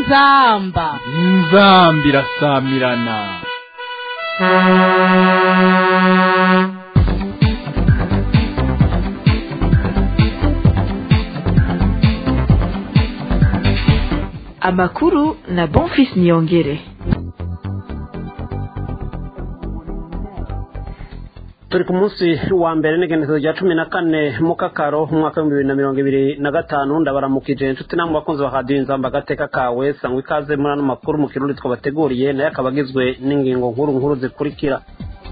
inzamba inzamba irasamirana amakuru na bonfis niyongere turi ku munsi wa mbere n'igenekerezo rya cumi na kane mu kakaro umwaka w'ibihumbi bibiri na mirongo ibiri na gatanu ndabaramukije inshuti namwe bakunzi ba radiyo inzamba agateka kawe sangwa ikaze muri ano makuru mu kirundi twabateguriye nayo akaba agizwe n'ingingo nkuru nkuru zikurikira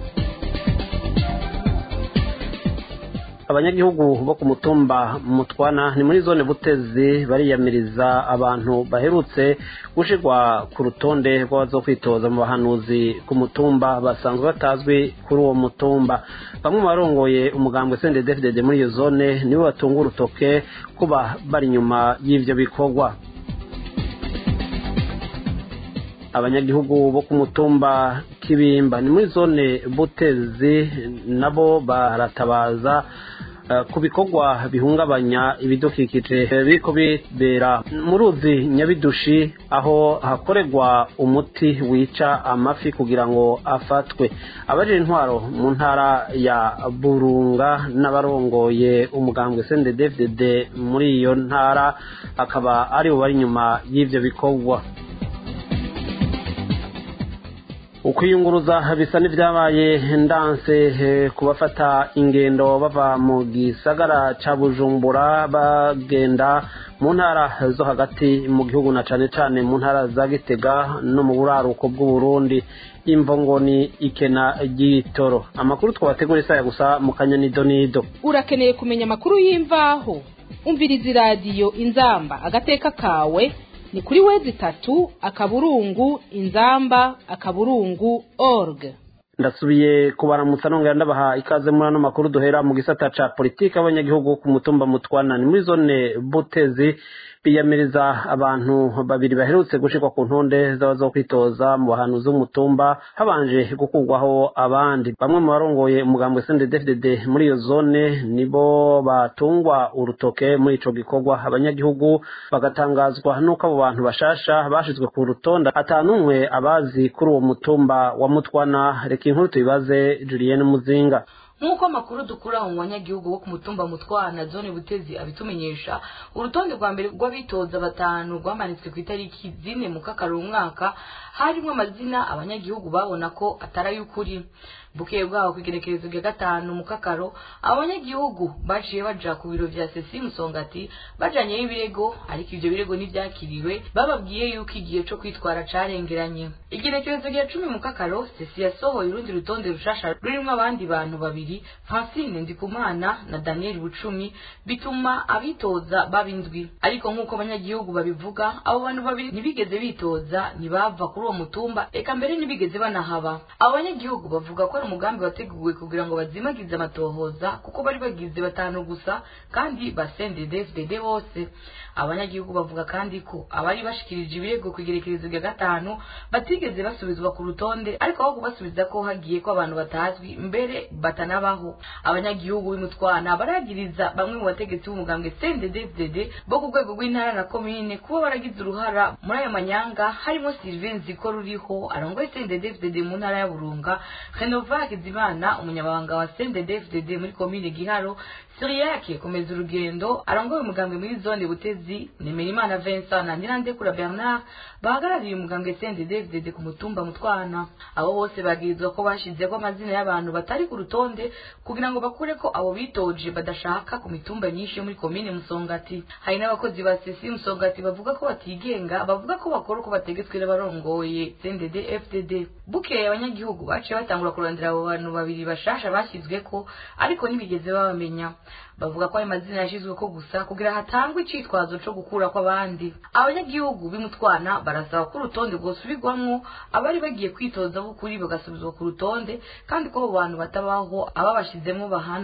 abanyagihugu bo ku mutumba mutwana ni muri zone butezi bariyamiriza abantu baherutse gushirwa ku rutonde rw'abazo kwitoza mu bahanuzi ku mutumba basanzwe batazwi kuri uwo mutumba bamwe mu barongoye umugambwe sendedefdede muri iyo zone nibo batunga urutoke kuba bari inyuma y'ivyo bikorwa abanyagihugu bo ku mutumba kibimba ni muri zone butezi nabo baratabaza ku bikorwa bihungabanya ibidukikije biriko bibera mu ruzi nyabidushi aho hakorerwa umuti wica amafi kugira ngo afatwe abajije intwaro mu ntara ya burunga n'abarongoye umugambwe sndfdd muri iyo ntara akaba aribo bari inyuma y'ivyo bikorwa ukwiyunguruza bisa n'ibyabaye ndanse ku bafata ingendo bava mu gisagara ca bujumbura bagenda mu ntara zo hagati mu gihugu na cane cane mu ntara za gitega no mu buraruko bw'uburundi imvo ngo ni ikena ry'itoro amakuru twabategura isaya gusa mu kanyanido urakeneye kumenya amakuru y'imvaho umviriza iradiyo inzamba agateka kawe ni kuri wezi itatu akaburungu inzamba akaburungu org ndasubiye kubaramutsa nongera ndabaha ikaze muri ano makuru duhera mu gisata ca politiki abanyagihugu ku mutumba mutwana ni muri zone butezi biyamiriza abantu babiri baherutse gushirwa ku ntonde z'abazo kwitoza mu bahanuzi b'umutumba habanje gukurwaho abandi bamwe mu barongoye umugambwe sndfdd muri iyo zone nibo batungwa urutoke muri ico gikorwa abanyagihugu bagatangazwa n'uko abo bantu bashasha bashizwe ku rutonde atanumwe abazi kuri uwo mutumba wa mutwana reka inkuru tuyibaze julienne muzinga nk'uko amakuru dukura mu banyagihugu bo ku mutumba mutwana zone butezi abitumenyesha urutonde rwa mbere rw'abitoza batanu rwamanitswe ku itariki zine mu kakaro umwaka harimo amazina abanyagihugu babona ko atari ay'ukuri bukeye bwaho ku igerekerezo rya gatanu mu kakaro abanyagihugu baciye baja ku biro vya sesi musongati bajanyeyo ibirego ariko ivyo birego ntivyakiriwe bababwiye yuko igihe co kwitwara carengeranye igerekerezo rya cumi mu kakaro sesi yasohoye urundi rutonde rushasha rurimwo abandi bantu babiri francine ndikumana na daniel bucumi bituma abitoza baba indwi ariko nk'uko abanyagihugu babivuga abo bantu babiri ntibigeze bitoza ntibava kuri uwo mutumba eka mbere ntibigeze banahaba abo banyagihugu bavuga ko ari umugambi wateguwe kugira ngo bazimagize amatohoza kuko bari bagize batanu gusa kandi basendede fdd bose abanyagihugu bavuga kandi ko abari bashikirije ibirego ku igerekerezo rya gatanu batigeze basubizwa ku rutonde ariko aho kubasubiza ko hagiye ko abantu batazwi mbere batanabaho abanyagihugu b'imutwana baragiriza bamwe mu bategetsi b'umugambwe cndd bo ku rwego rw'intara na komine kuba baragize uruhara muri ayo manyanga harimo sylvain ziko ruriho arongoye cndd mu ntara ya burunga renova hakizimana umunyamabanga wa cndd muri komine giharo siriyake komeza urugendo arongoye umugambwe muri zone butezi nemerimana vincent na nirandekura bernard bahagarariye umugambwe cndd ku mutumba mutwana abo bose bagirizwa ko bashizeho amazina y'abantu batari ku rutonde kugira ngo bakure ko abo bitoje badashaka ku mitumba myinshi yo muri komine musongati hari n'abakozi ba sesi musongati bavuga ko batigenga bavuga ko bakora uko bategetswe n'abarongoye cndd fdd bukeye abanyagihugu baciye batangura kurondera abo bantu babiri bashasha bashyizwe ko ariko ntibigeze babamenya bavuga ko ayo mazina yashyizwe ko gusa kugira hatangwe icitwazo co gukura kw'abandi abanyagihugu b'imutwana barasaba ko urutonde rwosubirwamwo abari bagiye kwitoza b'ukuri bagasubizwa ku rutonde kandi ko abo bantu batabaho ababashizemo bahanwa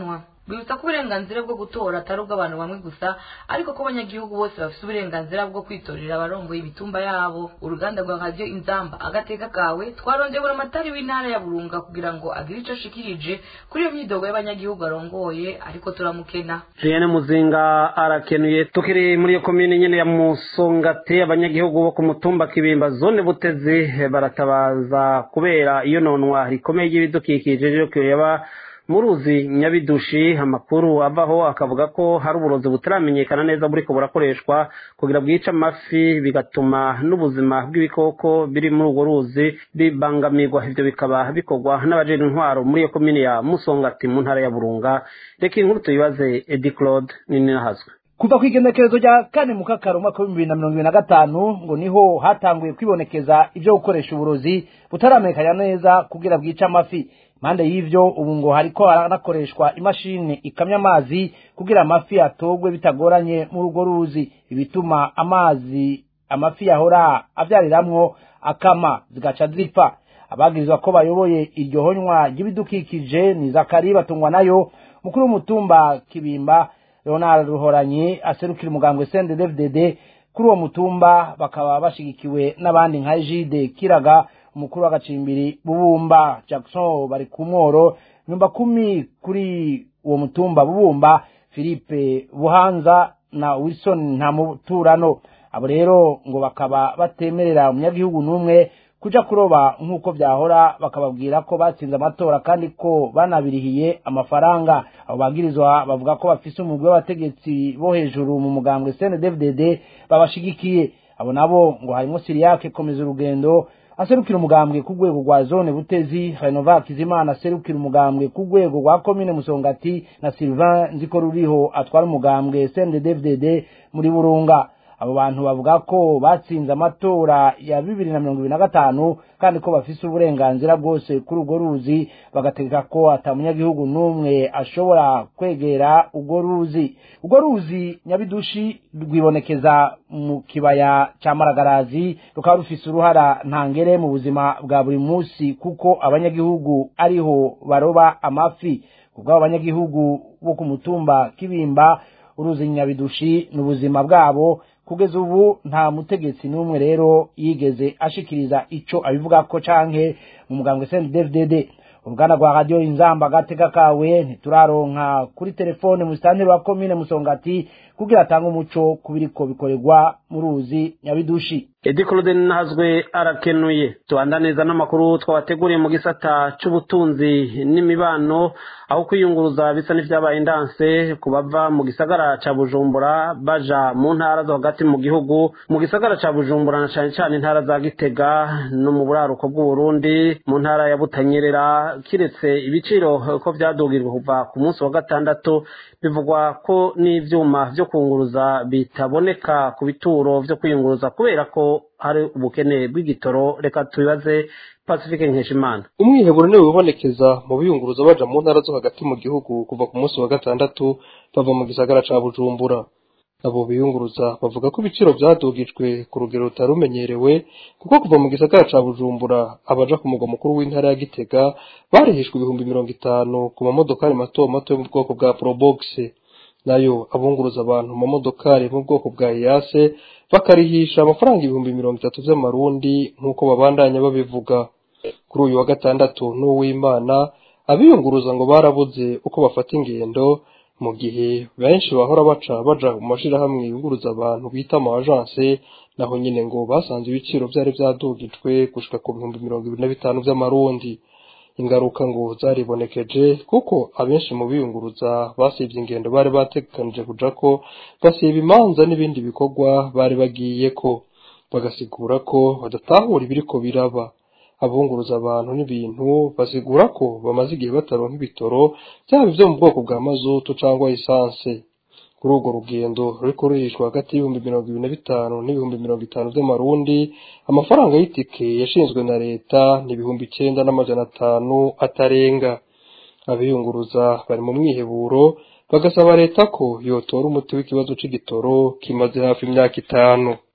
bibutsa ko uburenganzira bwo gutora atari ubw'abantu bamwe gusa ariko ko abanyagihugu bose bafite uburenganzira bwo kwitorera abarongoye imitumba yabo uruganda rwa radiyo inzamba agateka kawe twarondeye amatari w'intara ya burunga kugira ngo agire icyo ashikirije kuri iyo myidogo y'abanyagihugu arongoye ariko turamukena Julienne Muzinga arakenuye tukiri muri iyo komine nyene ya Musongati abanyagihugu bo ku mutumba Kibimba zone Butezi baratabaza kubera iyo nonwa rikomeye y'ibidukikije ryo kuyaba muruzi nyabidushi amakuru avaho akavuga ko hari uburozi butaramenyekana neza buriko burakoreshwa kugira bwice amafi bigatuma n'ubuzima bw'ibikoko biri muri urwo ruzi bibangamirwa ivyo bikaba bikorwa n'abajejwe intwaro muri iyo komine ya Musongati mu ntara ya Burunga reka inkuru tuyibaze Edi Claude Ninahazwe kuva ku igenekerezo rya kane mu kakaro umwaka w'ibihumbi bibiri na mirongo ibiri na gatanu ngo niho hatanguye kwibonekeza ibyo gukoresha uburozi butaramenyekana neza kugira bwice amafi impande y'ivyo ubu ngo hariko harakoreshwa imashini ikamya amazi kugira amafi atogwe bitagoranye muri urwo ruzi ibituma amazi amafi yahora avyariramwo akama zigaca zipfa abagirizwa ko bayoboye iryo honywa ry'ibidukikije ni zakari batungwa nayo mukuru w'umutumba kibimba leonard ruhoranyi aserukira umugambwe cnddfdd kuri uwo mutumba bakaba bashigikiwe n'abandi nka jide kiraga umukuru w'agacimbiri bubumba jackson bari ku mworo nyumba kumi kuri uwo mutumba bubumba philippe buhanza na wilson nta muturano abo rero ngo bakaba batemerera umunyagihugu n'umwe kuja kuroba nk'uko vyahora bakababwira ko batsinze amatora kandi ko banabirihiye amafaranga abo bagirizwa bavuga ko bafise umugwi w'abategetsi bo hejuru mu mugambwe cndfdd babashigikiye abo nabo ngo harimwo siriyake komeza urugendo aserukira umugambwe ku rwego rwa zone butezi renova kizimana aserukira umugambwe ku rwego rwa komine musongati na sylvain nziko ruriho atwara umugambwe cndfdd muri burunga abo bantu bavuga ko batsinze amatora ya bibiri na mirongo ibiri na gatanu kandi ko bafise uburenganzira bwose kuri urwo ruzi bagategeka ko ata munyagihugu n'umwe ashobora kwegera urwo ruzi urwo ruzi nyabidushi rwibonekeza mu kibaya cya maragarazi rukaba rufise uruhara ntangere mu buzima bwa buri munsi kuko abanyagihugu ariho baroba amafi kubw'abo banyagihugu bo ku mutumba kibimba uruzi nyabidushi ni ubuzima bwabo kugeza ubu nta mutegetsi n'umwe rero yigeze ashikiriza ico abivuga ko canke mu mugambwe CNDD-FDD uruganda rwa radio inzamba agateka kawe ntituraronka kuri telefone mu sitanteri wa komine musongati kugira atange umuco kubiriko bikorerwa mu ruzi nyabidushi Edi Claude Nahazwe arakenuye tubandaniza n'amakuru twabateguriye mu gisata c'ubutunzi n'imibano aho kwiyunguruza bisa n'ivyabaye indanse ku bava mu gisagara ca Bujumbura baja mu ntara zo hagati mu gihugu mu gisagara ca Bujumbura na cane cane intara za Gitega no mu buraruko bw'Uburundi mu ntara ya Butanyerera kiretse ibiciro ko vyadugirwa kuva ku munsi wa gatandatu bivugwa ko n'ivyuma vyo kunguruza bitaboneka ku bituro vyo kwiyunguruza kubera ko hari ubukene bw'igitoro reka tubibaze pacifique nkeshimana umwiheburo niwe wibonekeza mu biyunguruza baja mu ntara zo hagati mu gihugu kuva ku munsi wa gatandatu bava mu gisagara ca bujumbura abo biyunguruza bavuga ko ibiciro vyadugijwe ku rugero rutarumenyerewe kuko kuva mu gisagara ca bujumbura abaja ku mugwa mukuru w'intara ya gitega barihishwa ibihumbi mirongo itanu ku mamodokari mato mato yo mu bwoko bwa probox nayo abunguruza abantu mu mamodokari mu bwoko bwa iyase bakarihisha amafaranga ibihumbi mirongo itatu vy'amarundi nk'uko babandanya babivuga kuri uyu wa gatandatu n'uwimana abiyunguruza ngo barabuze uko bafata ingendo mu gihe benshi bahora baca baja mu mashirahamwe yunguruza abantu bita ama agence naho nyine ngo basanze ibiciro vyari vyadugijwe gushika ku bihumbi mirongo ibiri na bitanu vy'amarundi ingaruka ngo zaribonekeje kuko abenshi mu biyunguruza basibye ingendo bari bategekanije kuja ko basiba imanza n'ibindi bikorwa bari bagiyeko bagasigura ko badatahura ibiriko biraba abunguruza abantu n'ibintu basigura ko bamaze igihe bataronka ibitoro byaba ivyo mu bwoko bwa mazutu cyangwa esanse kuri urwo rugendo ruriko rurishwa hagati y'ibihumbi mirongo ibiri na bitanu n'ibihumbi mirongo itanu vy'amarundi amafaranga y'itike yashinzwe na leta ni ibihumbi icenda n'amajana atanu atarenga abiyunguruza bari mu mwiheburo bagasaba leta ko yotora umuti w'ikibazo c'igitoro kimaze hafi imyaka itanu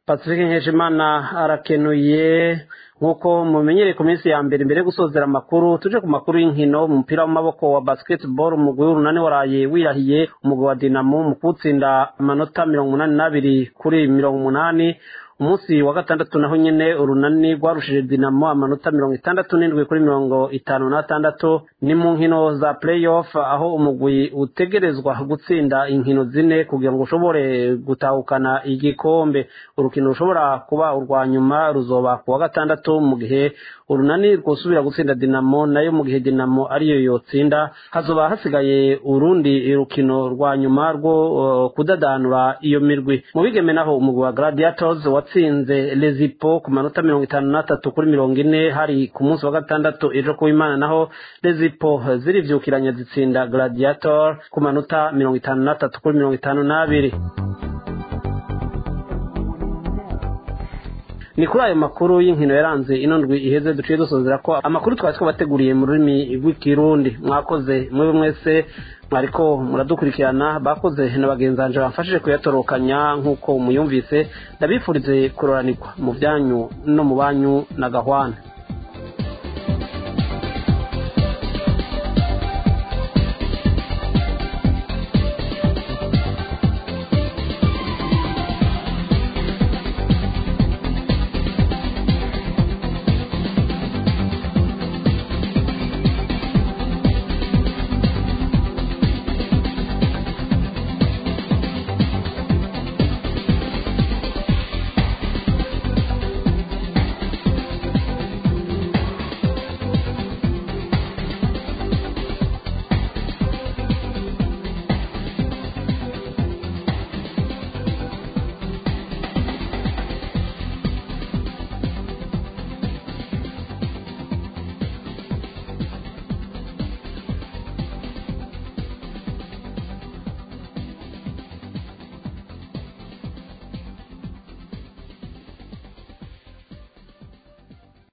pacifique nkeshimana arakenuye nk'uko mumenyereye ku minsi ya mbere mbere yo gusozera amakuru tuje ku makuru y'inkino umupira w'amaboko wa basketball umugwi w'urunani waraye wirahiye umugwi wa dinamo mu kuwutsinda amanota mirongo umunani n'abiri kuri mirongo umunani umunsi wa gatandatu naho nyene urunani rwarushije dinamo amanota mirongo itandatu n'indwi kuri mirongo itanu n'atandatu ni mu nkino za playoff aho umugwi utegerezwa gutsinda inkino zine kugira ngo ushobore gutahukana igikombe urukino rushobora kuba urwa nyuma ruzoba ku wa gatandatu mu gihe urunani rwosubira gutsinda dinamo nayo mu gihe dinamo ariyo yotsinda hazoba hasigaye urundi rukino rwa nyuma rwo uh, kudadanura iyo mirwi mu bigeme naho umugwi wa gladiators watsinze lezipo ku manota mirongo itanu n'atatu kuri mirongo ine hari ku munsi wa gatandatu ejo ku imana naho lezipo zirivyukiranya zitsinda gladiator ku manota mirongo itanu n'atatu kuri mirongo itanu n'abiri ni kuri ayo makuru y'inkino yaranze ino ndwi iheze duciye dusozera ko amakuru twari twabateguriye mu rurimi rw'ikirundi mwakoze mwebwe mwese mwariko muradukurikirana bakoze na bagenzanje bamfashije kuyatorokanya nk'uko muyumvise ndabifurize kuroranirwa mu byanyu no mu banyu na gahwana